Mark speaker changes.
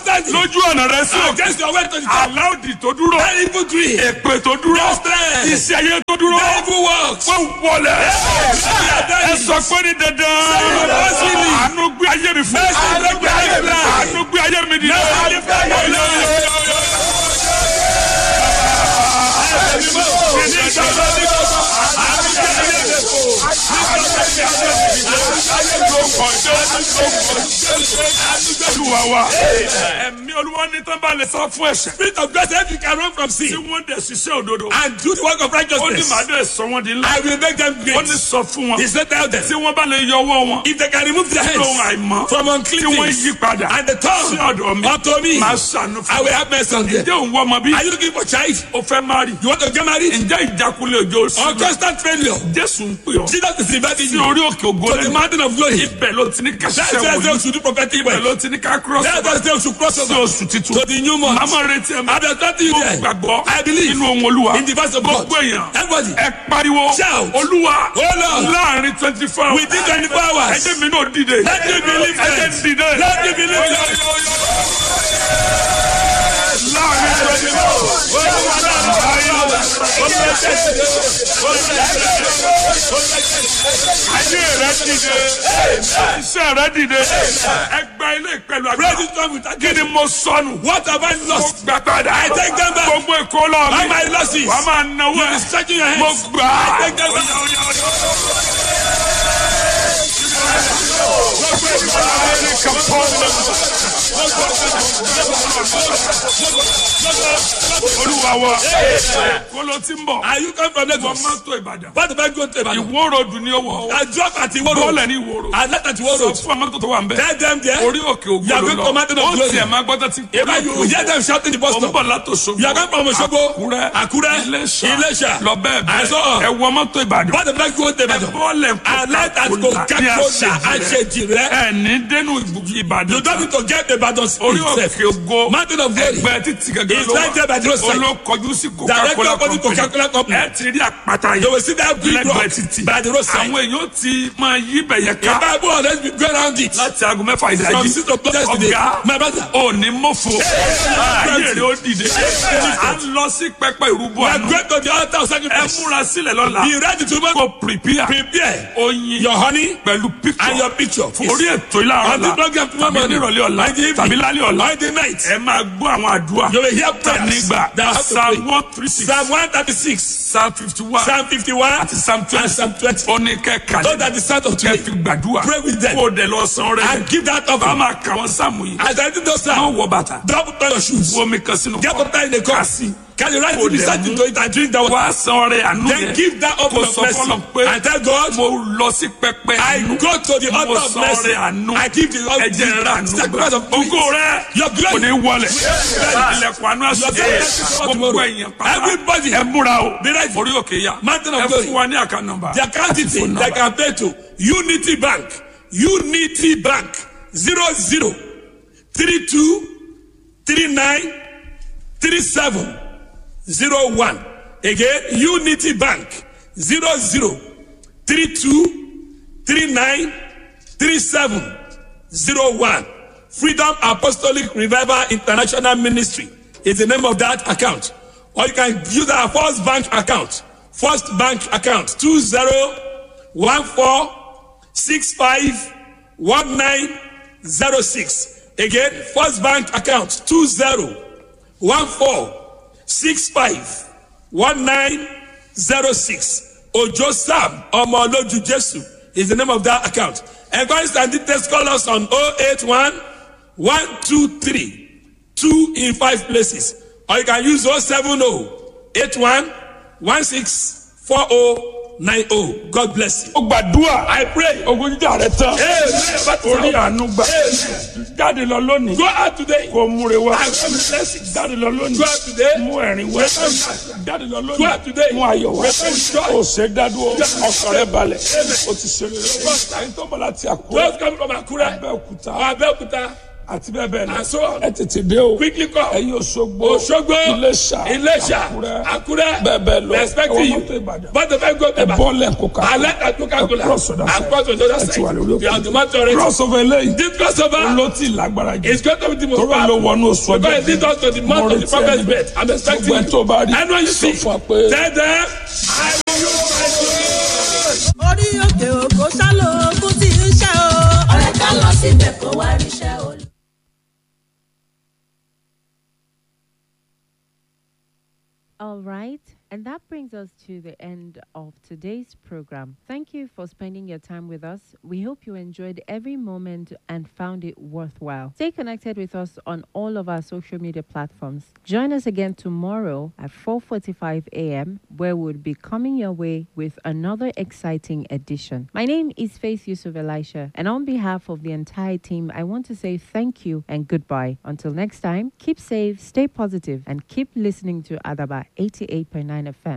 Speaker 1: standing
Speaker 2: lójú ọ̀nà rẹ sí òkè
Speaker 1: against your way to the top.
Speaker 2: aláòdì tó dúró
Speaker 1: That evil tree.
Speaker 2: èpè tó dúró
Speaker 1: That strength.
Speaker 2: iṣẹ́ ayé tó dúró
Speaker 1: That evil works.
Speaker 2: wọ́n wọlé ẹ sọ pé ní dandan
Speaker 1: Mercy.
Speaker 2: àánú gbé ayé mi fún
Speaker 1: Mercy gbé ayé mi fún.
Speaker 2: àánú gbé ayé mi dìde.
Speaker 1: Mercy gbé ayé mi fún.
Speaker 2: Olúwa wa ẹ̀mí olúwa ní tán bá lè sọ fún ẹ̀ṣẹ̀
Speaker 1: Spirit of God, if you can run from
Speaker 2: tí
Speaker 1: sin
Speaker 2: wọ́n dẹ̀ ṣiṣẹ́ òdodo
Speaker 1: and do the work of
Speaker 2: ó ní
Speaker 1: righteousness,
Speaker 2: màá dẹ̀ sọ wọ́n di ńlá
Speaker 1: I will make them
Speaker 2: ó
Speaker 1: great.
Speaker 2: ní sọ fún wọn
Speaker 1: He said, tell them,
Speaker 2: tí wọ́n bá lè yọ ọwọ́ wọn
Speaker 1: if they can remove their
Speaker 2: lóhun
Speaker 1: hands
Speaker 2: àìmọ́
Speaker 1: from
Speaker 2: tí
Speaker 1: unclean
Speaker 2: wọ́n
Speaker 1: things
Speaker 2: yí padà
Speaker 1: and the
Speaker 2: sí
Speaker 1: tongue
Speaker 2: ọ̀dọ̀ mi
Speaker 1: unto me,
Speaker 2: máa ṣàánú
Speaker 1: I
Speaker 2: fún
Speaker 1: will have mercy on them.
Speaker 2: ǹjẹ́ òun wọ́n ọmọ bí
Speaker 1: Are you looking for child?
Speaker 2: o fẹ́ má rí
Speaker 1: You want to get married?
Speaker 2: ǹjẹ́ ìjákulẹ̀ òjò
Speaker 1: Or
Speaker 2: sí
Speaker 1: constant failure?
Speaker 2: Jésù ń pè ọ́
Speaker 1: Jesus is inviting
Speaker 2: sí
Speaker 1: you
Speaker 2: orí òkè ògo
Speaker 1: to the
Speaker 2: lẹ́nu
Speaker 1: mountain of glory.
Speaker 2: ibẹ̀ ló ti ní ká
Speaker 1: That's
Speaker 2: ṣiṣẹ́
Speaker 1: why they
Speaker 2: wòlíì
Speaker 1: should do prophetic
Speaker 2: ibẹ̀
Speaker 1: work.
Speaker 2: ló ti ní ká cross
Speaker 1: That's why they should cross
Speaker 2: sí
Speaker 1: over
Speaker 2: oṣù titun
Speaker 1: to the new month.
Speaker 2: màmá retí ẹ̀
Speaker 1: I'm expecting you
Speaker 2: mo
Speaker 1: there.
Speaker 2: gbàgbọ́
Speaker 1: I believe
Speaker 2: nínú ohun olúwa
Speaker 1: in the verse of God.
Speaker 2: gbogbo èèyàn
Speaker 1: Everybody,
Speaker 2: ẹ pariwo
Speaker 1: Shout.
Speaker 2: olúwa
Speaker 1: Oh Lord.
Speaker 2: láàrin twenty four hours
Speaker 1: within 24 hours,
Speaker 2: ẹjẹ mi náà dìde
Speaker 1: Let me believe
Speaker 2: ẹjẹ
Speaker 1: it.
Speaker 2: dìde
Speaker 1: Let me believe it.
Speaker 2: láàrin twenty four hours ayé rẹ dìde iṣẹ́ rẹ dìde ẹgbà ilé pẹ̀lú
Speaker 1: praise
Speaker 2: agbára
Speaker 1: is come with
Speaker 2: kí ni mo sọnù
Speaker 1: What have I
Speaker 2: mo
Speaker 1: lost?
Speaker 2: gbà padà
Speaker 1: I take them back.
Speaker 2: gbogbo èkó lọ
Speaker 1: All
Speaker 2: mi
Speaker 1: my losses.
Speaker 2: wàá máa náwó
Speaker 1: You
Speaker 2: ẹ
Speaker 1: be stretching your
Speaker 2: mo
Speaker 1: hands.
Speaker 2: gbà á.
Speaker 1: I take them back.
Speaker 2: olúwa wa kóló tí ń bọ̀
Speaker 1: Are you come from
Speaker 2: wọ́n
Speaker 1: Lagos?
Speaker 2: máa tó ìbàdàn
Speaker 1: What if I go to Ibadan?
Speaker 2: ìwó ròdù ní owó
Speaker 1: I drop at Iwo Road.
Speaker 2: bọ́ọ̀lù ní ìwó ròdù
Speaker 1: I left at Iwo
Speaker 2: sọ
Speaker 1: Road.
Speaker 2: fún amátò tó wà ń bẹ̀
Speaker 1: Tell them there.
Speaker 2: orí òkè ògbó
Speaker 1: You are
Speaker 2: ló
Speaker 1: going to
Speaker 2: lọ
Speaker 1: mountain of
Speaker 2: ó
Speaker 1: glory.
Speaker 2: tiẹ̀ máa gbọ́dọ̀ tí
Speaker 1: If I you hear them shouting the bus
Speaker 2: ó ń
Speaker 1: stop.
Speaker 2: bọ̀ látòṣogbo
Speaker 1: You are going from Osogbo,
Speaker 2: Àkúrẹ́
Speaker 1: Àkúrẹ́,
Speaker 2: Iléṣà
Speaker 1: Iléṣà.
Speaker 2: lọ bẹ́ẹ̀
Speaker 1: I saw.
Speaker 2: bẹ́ẹ̀ ẹ wọ mọ́tò ìbàdàn
Speaker 1: What if I go to Ibadan?
Speaker 2: bọ́ọ̀lù
Speaker 1: I left at Coca-Cola. I said, Jire.
Speaker 2: ẹ ní dénú ìbàdàn
Speaker 1: You don't need to get Ibadan
Speaker 2: orí
Speaker 1: itself.
Speaker 2: òkè ògo
Speaker 1: Mountain of glory.
Speaker 2: ẹgbẹ́ títí gẹ́gẹ́
Speaker 1: It's
Speaker 2: ló
Speaker 1: right there by the roadside.
Speaker 2: olókọjú sí
Speaker 1: Directly
Speaker 2: coca-cola
Speaker 1: opposite Coca-Cola company.
Speaker 2: ẹ ti rí àpáta
Speaker 1: You
Speaker 2: yìí
Speaker 1: will see that big rock
Speaker 2: lẹ́gbẹ̀ẹ́ títì
Speaker 1: by the roadside.
Speaker 2: àwọn èèyàn ti máa yí bẹ̀yẹ
Speaker 1: The
Speaker 2: ká
Speaker 1: Bible always be go around it.
Speaker 2: láti aago mẹ́fà
Speaker 1: From
Speaker 2: ìdájí
Speaker 1: six o'clock yesterday.
Speaker 2: ọ̀gá
Speaker 1: My brother.
Speaker 2: òní mọ́fò ayé rẹ̀ ó dìde à ń lọ sí pẹpẹ ìrúbọ
Speaker 1: We are
Speaker 2: àná
Speaker 1: going to the altar of
Speaker 2: ẹ
Speaker 1: sacrifice.
Speaker 2: múra sílẹ̀ lọ́la
Speaker 1: Be ready to make
Speaker 2: kó prepare
Speaker 1: prepare
Speaker 2: oyin
Speaker 1: your honey
Speaker 2: pẹ̀lú
Speaker 1: and
Speaker 2: picture
Speaker 1: your picture.
Speaker 2: orí ètò ìlànà
Speaker 1: On the
Speaker 2: ọ̀la
Speaker 1: program tomorrow
Speaker 2: tàbí
Speaker 1: morning.
Speaker 2: nírọ̀lẹ́ ọ̀la
Speaker 1: On the evening.
Speaker 2: tàbí lálẹ́ ọ̀la
Speaker 1: On the night.
Speaker 2: ẹ máa gbọ́ àwọn àdúrà
Speaker 1: You will hear prayers
Speaker 2: nígbà
Speaker 1: that have to
Speaker 2: psalm
Speaker 1: pray.
Speaker 2: one three six
Speaker 1: Psalm 136,
Speaker 2: psalm fifty one
Speaker 1: Psalm 51,
Speaker 2: àti psalm
Speaker 1: and
Speaker 2: twenty
Speaker 1: Psalm 20.
Speaker 2: ó ní kẹ́kà
Speaker 1: Those are the sound of
Speaker 2: kẹ́
Speaker 1: today.
Speaker 2: fi gbàdúrà
Speaker 1: Pray with them.
Speaker 2: kó o dẹ̀ lọ san rẹ̀
Speaker 1: And give that
Speaker 2: bá
Speaker 1: offering.
Speaker 2: máa kà wọ́n sáàmù yìí
Speaker 1: As I do those
Speaker 2: má
Speaker 1: sound,
Speaker 2: wọ bàtà
Speaker 1: drop down your shoes.
Speaker 2: omi kan sínú
Speaker 1: Get up there in the
Speaker 2: kà
Speaker 1: cup.
Speaker 2: sí
Speaker 1: Can you write
Speaker 2: Kó
Speaker 1: to the
Speaker 2: dẹ̀
Speaker 1: start
Speaker 2: mú.
Speaker 1: to it and drink that water?
Speaker 2: wá san rẹ̀ àánú
Speaker 1: Then
Speaker 2: yẹn
Speaker 1: give that
Speaker 2: kó
Speaker 1: offering
Speaker 2: sọ
Speaker 1: of mercy.
Speaker 2: fọlọ́ pé
Speaker 1: And tell God,
Speaker 2: mo lọ sí pẹpẹ
Speaker 1: I
Speaker 2: àánú
Speaker 1: go to the
Speaker 2: mo
Speaker 1: altar of
Speaker 2: san
Speaker 1: mercy.
Speaker 2: rẹ̀ àánú
Speaker 1: I give the
Speaker 2: ẹ̀jẹ̀ rẹ̀ àánú
Speaker 1: sacrifice of
Speaker 2: gbà ògo rẹ̀
Speaker 1: Your
Speaker 2: kò ní
Speaker 1: glory.
Speaker 2: wọlé ilẹ̀kùn àánú
Speaker 1: Your
Speaker 2: àṣẹ
Speaker 1: glory.
Speaker 2: gbogbo ẹ̀yìn pátá
Speaker 1: Everybody.
Speaker 2: ẹ múra o
Speaker 1: Be ready.
Speaker 2: orí òkè yá
Speaker 1: Mountain of
Speaker 2: ẹ
Speaker 1: glory.
Speaker 2: fún wa ní àká nọ́mbà
Speaker 1: The account detail they can pay to Unity Bank. Unity Bank. Zero zero three two three nine three seven zero one. Again, Unity Bank. Zero zero three two three nine three seven zero one. Freedom Apostolic Revival International Ministry is the name of that account. Or you can use our First Bank account. First Bank account two zero one four six five one nine zero six. Again, First Bank account two zero one four six five one nine zero six. Ojo Sam Omoloju Jesu is the name of that account. Enquiries and details call us on 081 123 2 in 5 places. Or you can use 070 81 16 40 90. God bless you.
Speaker 2: ó gbàdúrà
Speaker 1: I pray.
Speaker 2: ogun jíjà rẹ tán orí àánú gbà jáde lọ lónìí
Speaker 1: Go out today.
Speaker 2: kó múre wá
Speaker 1: I come with blessings.
Speaker 2: jáde lọ lónìí
Speaker 1: Go out today.
Speaker 2: mú ẹ̀rín wá jáde lọ
Speaker 1: Go
Speaker 2: lónìí
Speaker 1: out today.
Speaker 2: mú ayọ̀ wá
Speaker 1: Joy.
Speaker 2: ó ṣe dádúró ọkàn rẹ balẹ̀ ó ti ṣe rere ẹni tó bọ̀ láti àkúrẹ́
Speaker 1: Those coming from Akure
Speaker 2: abẹ́òkúta
Speaker 1: or Abeokuta àti bẹ́ẹ̀ bẹ́ẹ̀ lọ
Speaker 2: and so on.
Speaker 1: ẹ tètè dé o
Speaker 2: Quickly come.
Speaker 1: ẹ̀yin Òṣogbo
Speaker 2: Òṣogbo,
Speaker 1: Iléṣà
Speaker 2: Iléṣà,
Speaker 1: Àkúrẹ́
Speaker 2: Àkúrẹ́,
Speaker 1: bẹ́ẹ̀ bẹ́ẹ̀ lọ
Speaker 2: respecting
Speaker 1: ẹ̀wọ̀n
Speaker 2: you.
Speaker 1: mọ́tò Ìbàdàn
Speaker 2: But the time go to
Speaker 1: ẹ
Speaker 2: Ibadan.
Speaker 1: bọ́ọ̀lẹ̀ kókà
Speaker 2: Alẹ́ àti Coca-Cola.
Speaker 1: ẹ cross ọ̀dà
Speaker 2: And cross on the other
Speaker 1: ẹ ti wà
Speaker 2: side.
Speaker 1: lórí
Speaker 2: You are
Speaker 1: òkè
Speaker 2: the matter already.
Speaker 1: cross over eléyìí
Speaker 2: This crossover
Speaker 1: olótì lágbára jù
Speaker 2: is going to be the most
Speaker 1: tóró ló
Speaker 2: powerful.
Speaker 1: wọnú oṣù ọjọ́
Speaker 2: Because it leads us to the month of the prophet's birth. I'm expecting
Speaker 1: gbogbo ẹ tó bá rí
Speaker 2: Anyone you
Speaker 1: sọ
Speaker 2: see,
Speaker 1: fún wa pé
Speaker 2: tell them, I will use my glory.
Speaker 3: orí òkè òkò sálò ogún tí ń ṣe o.
Speaker 4: ọ̀rẹ́ ká lọ síbẹ̀ kó wá ríṣẹ́ olú.
Speaker 5: All right, and that brings us to the end of today's program. Thank you for spending your time with us. We hope you enjoyed every moment and found it worthwhile. Stay connected with us on all of our social media platforms. Join us again tomorrow at 4:45 a.m. where we'll be coming your way with another exciting edition. My name is Faith Yusuf Elisha, and on behalf of the entire team, I want to say thank you and goodbye. Until next time, keep safe, stay positive, and keep listening to Adaba 88.9 FM.